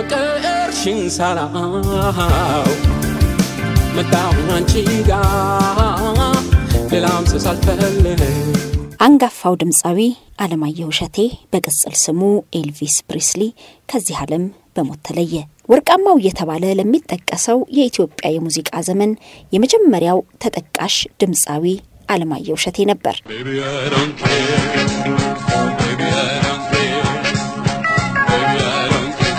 ያፈቀርሽን ሳላው መጣሁ አንቺ ጋ ሌላም ስሳልፈልግ አንጋፋው ድምፃዊ አለማየሁ እሸቴ በቅጽል ስሙ ኤልቪስ ፕሪስሊ ከዚህ ዓለም በሞት ተለየ። ወርቃማው እየተባለ ለሚጠቀሰው የኢትዮጵያ የሙዚቃ ዘመን የመጀመሪያው ተጠቃሽ ድምፃዊ አለማየሁ እሸቴ ነበር። Baby, I don't care. Baby, I don't care. Baby, I don't care.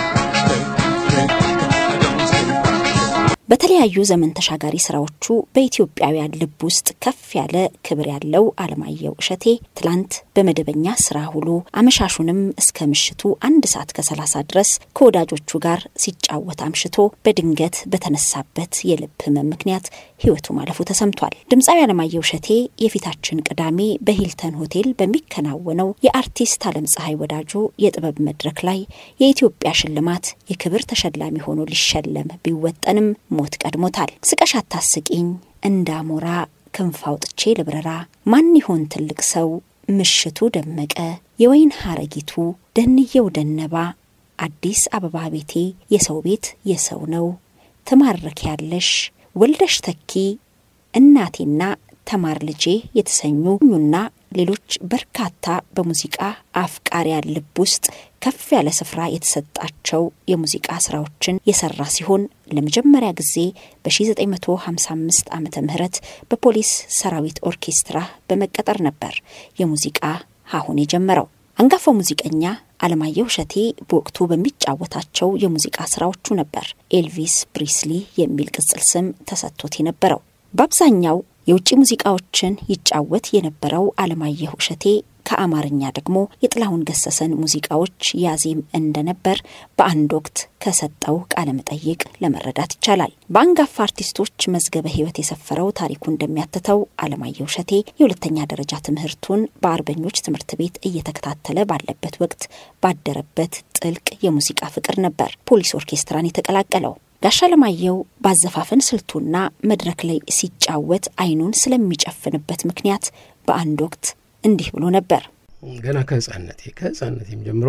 I don't care. በተለያዩ ዘመን ተሻጋሪ ስራዎቹ በኢትዮጵያውያን ልብ ውስጥ ከፍ ያለ ክብር ያለው አለማየሁ እሸቴ ትላንት በመደበኛ ስራ ውሎ አመሻሹንም እስከ ምሽቱ አንድ ሰዓት ከሰላሳ ድረስ ከወዳጆቹ ጋር ሲጫወት አምሽቶ በድንገት በተነሳበት የልብ ህመም ምክንያት ህይወቱ ማለፉ ተሰምቷል። ድምፃዊ አለማየሁ እሸቴ የፊታችን ቅዳሜ በሂልተን ሆቴል በሚከናወነው የአርቲስት አለም ፀሐይ ወዳጆ የጥበብ መድረክ ላይ የኢትዮጵያ ሽልማት የክብር ተሸላሚ ሆኖ ሊሸለም ቢወጠንም ሞት ቀድሞታል። ስቀሽ አታስቂኝ እንዳሞራ ክንፍ አውጥቼ ልብረራ ማን ይሆን ትልቅ ሰው ምሽቱ ደመቀ የወይን ሐረጊቱ ደንየው ደነባ አዲስ አበባ ቤቴ የሰው ቤት የሰው ነው ትማርክ ያለሽ ወልደሽ ተኪ እናቴና ተማር ልጄ የተሰኙና ሌሎች በርካታ በሙዚቃ አፍቃሪያን ልብ ውስጥ ከፍ ያለ ስፍራ የተሰጣቸው የሙዚቃ ስራዎችን የሰራ ሲሆን ለመጀመሪያ ጊዜ በ1955 ዓመተ ምህረት በፖሊስ ሰራዊት ኦርኬስትራ በመቀጠር ነበር የሙዚቃ ሀሁን የጀመረው። አንጋፋው ሙዚቀኛ አለማየሁ እሸቴ በወቅቱ በሚጫወታቸው የሙዚቃ ስራዎቹ ነበር ኤልቪስ ፕሪስሊ የሚል ቅጽል ስም ተሰጥቶት የነበረው። በአብዛኛው የውጭ ሙዚቃዎችን ይጫወት የነበረው አለማየሁ እሸቴ ከአማርኛ ደግሞ የጥላሁን ገሰሰን ሙዚቃዎች ያዜም እንደነበር በአንድ ወቅት ከሰጠው ቃለ መጠይቅ ለመረዳት ይቻላል። በአንጋፋ አርቲስቶች መዝገበ ሕይወት የሰፈረው ታሪኩ እንደሚያትተው አለማየሁ እሸቴ የሁለተኛ ደረጃ ትምህርቱን በአርበኞች ትምህርት ቤት እየተከታተለ ባለበት ወቅት ባደረበት ጥልቅ የሙዚቃ ፍቅር ነበር ፖሊስ ኦርኬስትራን የተቀላቀለው። ጋሻ አለማየሁ ባዘፋፈን ስልቱና መድረክ ላይ ሲጫወት አይኑን ስለሚጨፍንበት ምክንያት በአንድ ወቅት እንዲህ ብሎ ነበር። ገና ከህፃነቴ ከህፃነቴም ጀምሮ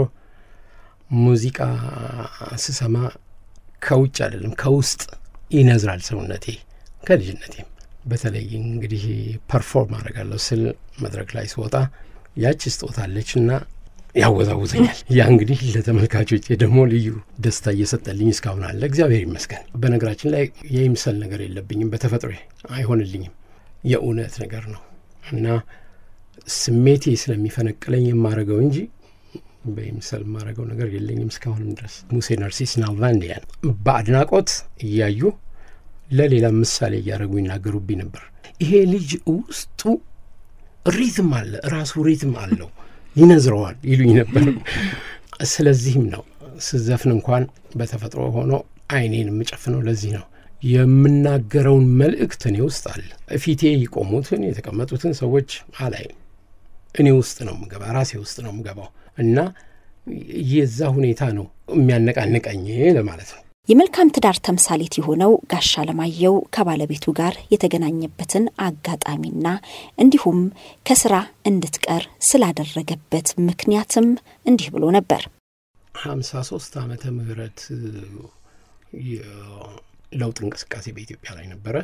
ሙዚቃ ስሰማ ከውጭ አይደለም ከውስጥ ይነዝራል ሰውነቴ። ከልጅነቴም በተለይ እንግዲህ ፐርፎርም አደርጋለሁ ስል መድረክ ላይ ስወጣ ያቺ ስጦታለች እና ያወዛውዘኛል። ያ እንግዲህ ለተመልካቾች ደግሞ ልዩ ደስታ እየሰጠልኝ እስካሁን አለ። እግዚአብሔር ይመስገን። በነገራችን ላይ የይምሰል ነገር የለብኝም፣ በተፈጥሮ አይሆንልኝም። የእውነት ነገር ነው እና ስሜቴ ስለሚፈነቅለኝ የማረገው እንጂ በይምሰል የማረገው ነገር የለኝም እስካሁንም ድረስ። ሙሴ ነርሲስ ናልቫንዲያን በአድናቆት እያዩ ለሌላ ምሳሌ እያደረጉ ይናገሩብኝ ነበር። ይሄ ልጅ ውስጡ ሪትም አለ፣ ራሱ ሪትም አለው ይነዝረዋል ይሉኝ ነበር። ስለዚህም ነው ስዘፍን እንኳን በተፈጥሮ ሆኖ አይኔን የምጨፍነው ለዚህ ነው። የምናገረውን መልእክት እኔ ውስጥ አለ። ፊቴ የቆሙትን የተቀመጡትን ሰዎች አላይም። እኔ ውስጥ ነው ምገባ፣ ራሴ ውስጥ ነው ምገባው እና የዛ ሁኔታ ነው የሚያነቃንቀኝ ለማለት ነው። የመልካም ትዳር ተምሳሌት የሆነው ጋሻ አለማየሁ ከባለቤቱ ጋር የተገናኘበትን አጋጣሚና እንዲሁም ከስራ እንድትቀር ስላደረገበት ምክንያትም እንዲህ ብሎ ነበር። ሀምሳ ሶስት ዓመተ ምህረት የለውጥ እንቅስቃሴ በኢትዮጵያ ላይ ነበረ።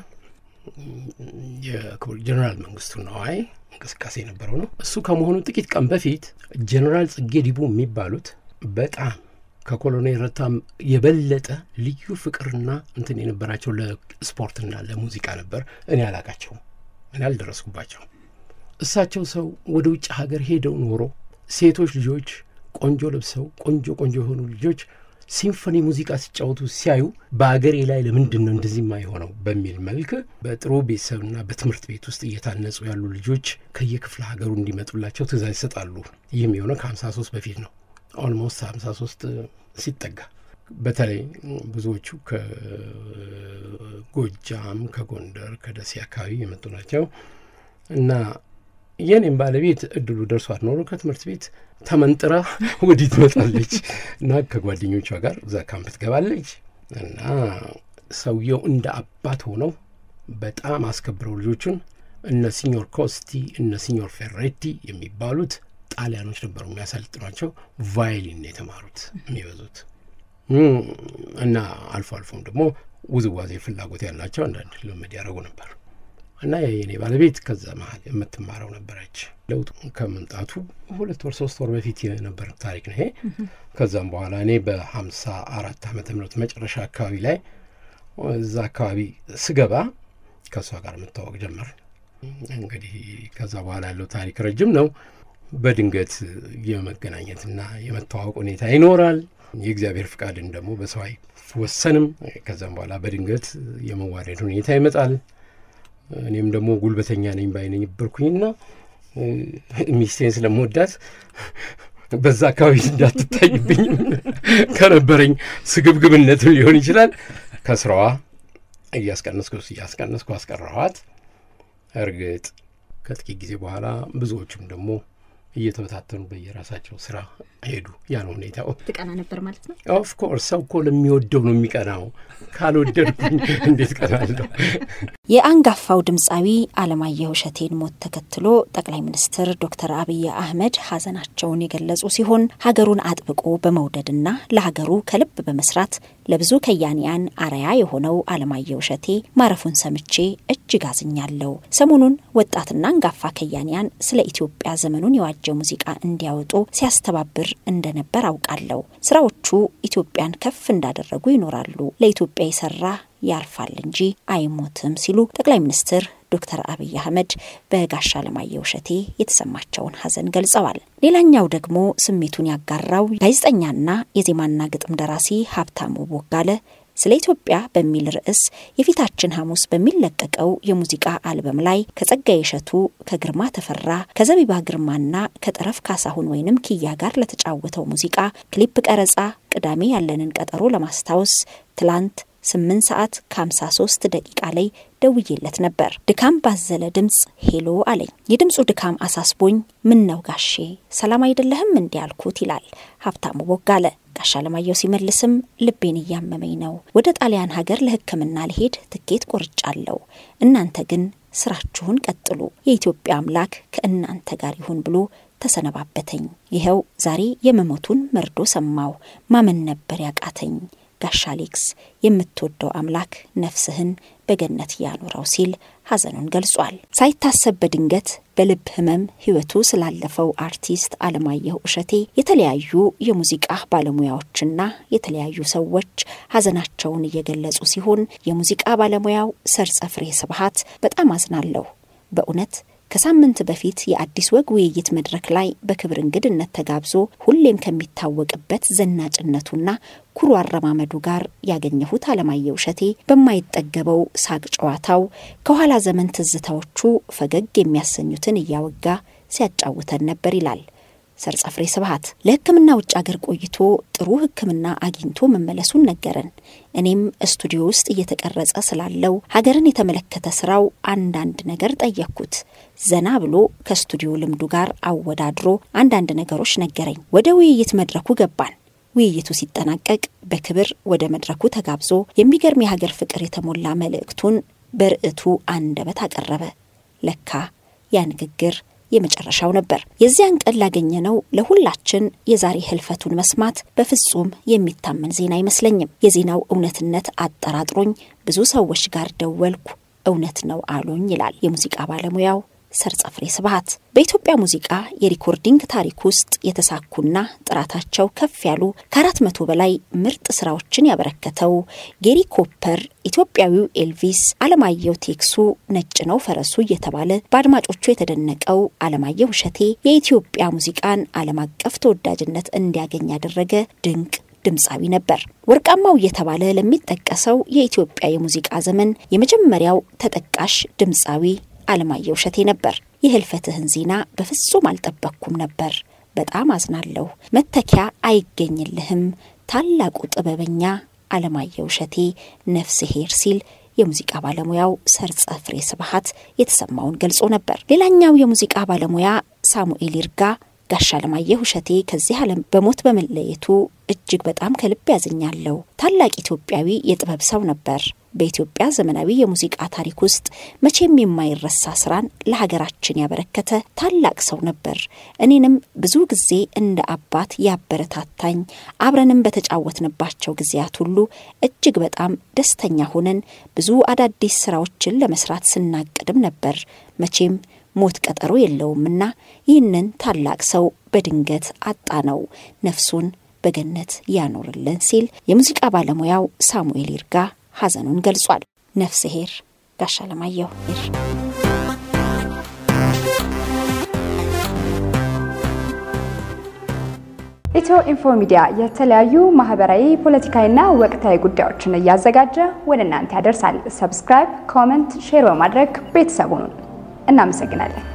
የክቡር ጀኔራል መንግስቱ ነዋይ እንቅስቃሴ የነበረው ነው። እሱ ከመሆኑ ጥቂት ቀን በፊት ጀኔራል ጽጌ ዲቡ የሚባሉት በጣም ከኮሎኔል ረታም የበለጠ ልዩ ፍቅርና እንትን የነበራቸው ለስፖርትና ለሙዚቃ ነበር። እኔ አላቃቸውም፣ እኔ አልደረስኩባቸውም። እሳቸው ሰው ወደ ውጭ ሀገር ሄደው ኖሮ ሴቶች ልጆች ቆንጆ ለብሰው ቆንጆ ቆንጆ የሆኑ ልጆች ሲምፎኒ ሙዚቃ ሲጫወቱ ሲያዩ በአገሬ ላይ ለምንድን ነው እንደዚህ የማይሆነው በሚል መልክ በጥሩ ቤተሰብና በትምህርት ቤት ውስጥ እየታነጹ ያሉ ልጆች ከየክፍለ ሀገሩ እንዲመጡላቸው ትእዛዝ ይሰጣሉ። ይህም የሆነው ከሀምሳ ሶስት በፊት ነው። ኦልሞስት ሀምሳ ሶስት ሲጠጋ በተለይ ብዙዎቹ ከጎጃም፣ ከጎንደር፣ ከደሴ አካባቢ የመጡ ናቸው እና የኔም ባለቤት እድሉ ደርሷት ኖሮ ከትምህርት ቤት ተመንጥራ ወዲህ ትመጣለች እና ከጓደኞቿ ጋር እዛ ካምፕ ትገባለች እና ሰውየው እንደ አባት ሆነው በጣም አስከብረው ልጆቹን እነ ሲኞር ኮስቲ እነ ሲኞር ፌሬቲ የሚባሉት ጣሊያኖች ነበሩ የሚያሰልጥኗቸው። ቫይሊን የተማሩት የሚበዙት እና አልፎ አልፎም ደግሞ ውዝዋዜ ፍላጎት ያላቸው አንዳንድ ልምድ ያደረጉ ነበር እና የኔ ባለቤት ከዛ መሀል የምትማረው ነበረች። ለውጥ ከመምጣቱ ሁለት ወር ሶስት ወር በፊት የነበረ ታሪክ ነው ይሄ። ከዛም በኋላ እኔ በሀምሳ አራት ዓመተ ምህረት መጨረሻ አካባቢ ላይ እዛ አካባቢ ስገባ ከእሷ ጋር መታወቅ ጀመር። እንግዲህ ከዛ በኋላ ያለው ታሪክ ረጅም ነው። በድንገት የመገናኘትና የመተዋወቅ ሁኔታ ይኖራል። የእግዚአብሔር ፍቃድን ደግሞ በሰው አይወሰንም። ከዛም በኋላ በድንገት የመዋደድ ሁኔታ ይመጣል። እኔም ደግሞ ጉልበተኛ ነኝ ባይነኝ ነበርኩኝና ሚስቴን ስለምወዳት በዛ አካባቢ እንዳትታይብኝ ከነበረኝ ስግብግብነት ሊሆን ይችላል ከስራዋ እያስቀነስኩ እያስቀነስኩ አስቀረኋት። እርግጥ ከጥቂት ጊዜ በኋላ ብዙዎቹም ደግሞ እየተበታተኑ በየራሳቸው ስራ ሄዱ። ያን ሁኔታው ትቀና ነበር ማለት ነው። ኦፍኮርስ ሰው እኮ ለሚወደው ነው የሚቀናው። ካልወደድኩኝ እንዴት ቀናለሁ? የአንጋፋው ድምፃዊ አለማየሁ እሸቴን ሞት ተከትሎ ጠቅላይ ሚኒስትር ዶክተር አብይ አህመድ ሀዘናቸውን የገለጹ ሲሆን ሀገሩን አጥብቆ በመውደድና ለሀገሩ ከልብ በመስራት ለብዙ ከያንያን አርያ የሆነው አለማየሁ እሸቴ ማረፉን ሰምቼ እጅግ አዝኛለሁ። ሰሞኑን ወጣትና አንጋፋ ከያንያን ስለ ኢትዮጵያ ዘመኑን የዋጀ ሙዚቃ እንዲያወጡ ሲያስተባብር እንደነበር አውቃለሁ። ስራዎቹ ኢትዮጵያን ከፍ እንዳደረጉ ይኖራሉ። ለኢትዮጵያ የሰራ ያልፋል እንጂ አይሞትም ሲሉ ጠቅላይ ሚኒስትር ዶክተር አብይ አህመድ በጋሻ አለማየሁ እሸቴ የተሰማቸውን ሀዘን ገልጸዋል። ሌላኛው ደግሞ ስሜቱን ያጋራው ጋዜጠኛና የዜማና ግጥም ደራሲ ሀብታሙ ቦጋለ ስለ ኢትዮጵያ በሚል ርዕስ የፊታችን ሐሙስ በሚለቀቀው የሙዚቃ አልበም ላይ ከጸጋዬ እሸቱ፣ ከግርማ ተፈራ፣ ከዘቢባ ግርማና ከጠረፍ ካሳሁን ወይንም ኪያ ጋር ለተጫወተው ሙዚቃ ክሊፕ ቀረጻ ቅዳሜ ያለንን ቀጠሮ ለማስታወስ ትላንት ስምንት ሰዓት ከሀምሳ ሶስት ደቂቃ ላይ ደውዬለት ነበር። ድካም ባዘለ ድምፅ ሄሎ አለኝ። የድምፁ ድካም አሳስቦኝ ምን ነው ጋሼ ሰላም አይደለህም እንዲህ ያልኩት ይላል ሀብታሙ ቦጋለ። ጋሻ አለማየሁ ሲመልስም ልቤን እያመመኝ ነው፣ ወደ ጣሊያን ሀገር ለሕክምና ልሄድ ትኬት ቆርጫለሁ። እናንተ ግን ስራችሁን ቀጥሉ፣ የኢትዮጵያ አምላክ ከእናንተ ጋር ይሁን ብሎ ተሰነባበተኝ። ይኸው ዛሬ የመሞቱን መርዶ ሰማው። ማመን ነበር ያቃተኝ። ጋሻ አሌክስ የምትወደው አምላክ ነፍስህን በገነት ያኑረው ሲል ሀዘኑን ገልጿል። ሳይታሰብ በድንገት በልብ ህመም ህይወቱ ስላለፈው አርቲስት አለማየሁ እሸቴ የተለያዩ የሙዚቃ ባለሙያዎችና የተለያዩ ሰዎች ሀዘናቸውን እየገለጹ ሲሆን የሙዚቃ ባለሙያው ሰርጸ ፍሬ ስብሀት በጣም አዝናለሁ በእውነት ከሳምንት በፊት የአዲስ ወግ ውይይት መድረክ ላይ በክብር እንግድነት ተጋብዞ ሁሌም ከሚታወቅበት ዘናጭነቱና ኩሩ አረማመዱ ጋር ያገኘሁት አለማየሁ እሸቴ በማይጠገበው ሳቅ ጨዋታው ከኋላ ዘመን ትዝታዎቹ ፈገግ የሚያሰኙትን እያወጋ ሲያጫውተን ነበር ይላል ሰርጸ ፍሬ ስብሀት። ለሕክምና ውጭ አገር ቆይቶ ጥሩ ሕክምና አግኝቶ መመለሱን ነገረን። እኔም ስቱዲዮ ውስጥ እየተቀረጸ ስላለው ሀገርን የተመለከተ ስራው አንዳንድ ነገር ጠየቅኩት። ዘና ብሎ ከስቱዲዮ ልምዱ ጋር አወዳድሮ አንዳንድ ነገሮች ነገረኝ። ወደ ውይይት መድረኩ ገባን። ውይይቱ ሲጠናቀቅ በክብር ወደ መድረኩ ተጋብዞ የሚገርም የሀገር ፍቅር የተሞላ መልእክቱን በርዕቱ አንደበት አቀረበ። ለካ ያ ንግግር የመጨረሻው ነበር። የዚያን ቀን ላገኘነው ለሁላችን የዛሬ ህልፈቱን መስማት በፍጹም የሚታመን ዜና አይመስለኝም። የዜናው እውነትነት አጠራጥሮኝ ብዙ ሰዎች ጋር ደወልኩ። እውነት ነው አሉኝ ይላል የሙዚቃ ባለሙያው ሰርጸ ፍሬ ስብሀት። በኢትዮጵያ ሙዚቃ የሪኮርዲንግ ታሪክ ውስጥ የተሳኩና ጥራታቸው ከፍ ያሉ ከአራት መቶ በላይ ምርጥ ስራዎችን ያበረከተው ጌሪ ኮፐር፣ ኢትዮጵያዊው ኤልቪስ፣ አለማየሁ ቴክሱ፣ ነጭ ነው ፈረሱ እየተባለ በአድማጮቹ የተደነቀው አለማየሁ እሸቴ የኢትዮጵያ ሙዚቃን ዓለም አቀፍ ተወዳጅነት እንዲያገኝ ያደረገ ድንቅ ድምፃዊ ነበር። ወርቃማው እየተባለ ለሚጠቀሰው የኢትዮጵያ የሙዚቃ ዘመን የመጀመሪያው ተጠቃሽ ድምፃዊ አለማየሁ እሸቴ ነበር። የህልፈትህን ዜና በፍጹም አልጠበቅኩም ነበር። በጣም አዝናለሁ። መተኪያ አይገኝልህም። ታላቁ ጥበበኛ አለማየሁ እሸቴ ነፍስ ሄር ሲል የሙዚቃ ባለሙያው ሰርጸ ፍሬ ስብሀት የተሰማውን ገልጾ ነበር። ሌላኛው የሙዚቃ ባለሙያ ሳሙኤል ይርጋ ጋሻ አለማየሁ እሸቴ ከዚህ ዓለም በሞት በመለየቱ እጅግ በጣም ከልብ ያዝኛለሁ። ታላቅ ኢትዮጵያዊ የጥበብ ሰው ነበር። በኢትዮጵያ ዘመናዊ የሙዚቃ ታሪክ ውስጥ መቼም የማይረሳ ስራን ለሀገራችን ያበረከተ ታላቅ ሰው ነበር። እኔንም ብዙ ጊዜ እንደ አባት ያበረታታኝ፣ አብረንም በተጫወትንባቸው ጊዜያት ሁሉ እጅግ በጣም ደስተኛ ሆነን ብዙ አዳዲስ ስራዎችን ለመስራት ስናቅድም ነበር። መቼም ሞት ቀጠሮ የለውምና ይህንን ታላቅ ሰው በድንገት አጣ ነው። ነፍሱን በገነት ያኖርልን ሲል የሙዚቃ ባለሙያው ሳሙኤል ይርጋ ሐዘኑን ገልጿል። ነፍስ ሄር ጋሻ ለማየሁ ይር ኢትዮ ኢንፎ ሚዲያ የተለያዩ ማህበራዊ፣ ፖለቲካዊና ወቅታዊ ጉዳዮችን እያዘጋጀ ወደ እናንተ ያደርሳል። ሰብስክራይብ፣ ኮመንት፣ ሼር በማድረግ ቤተሰቡን እናመሰግናለን።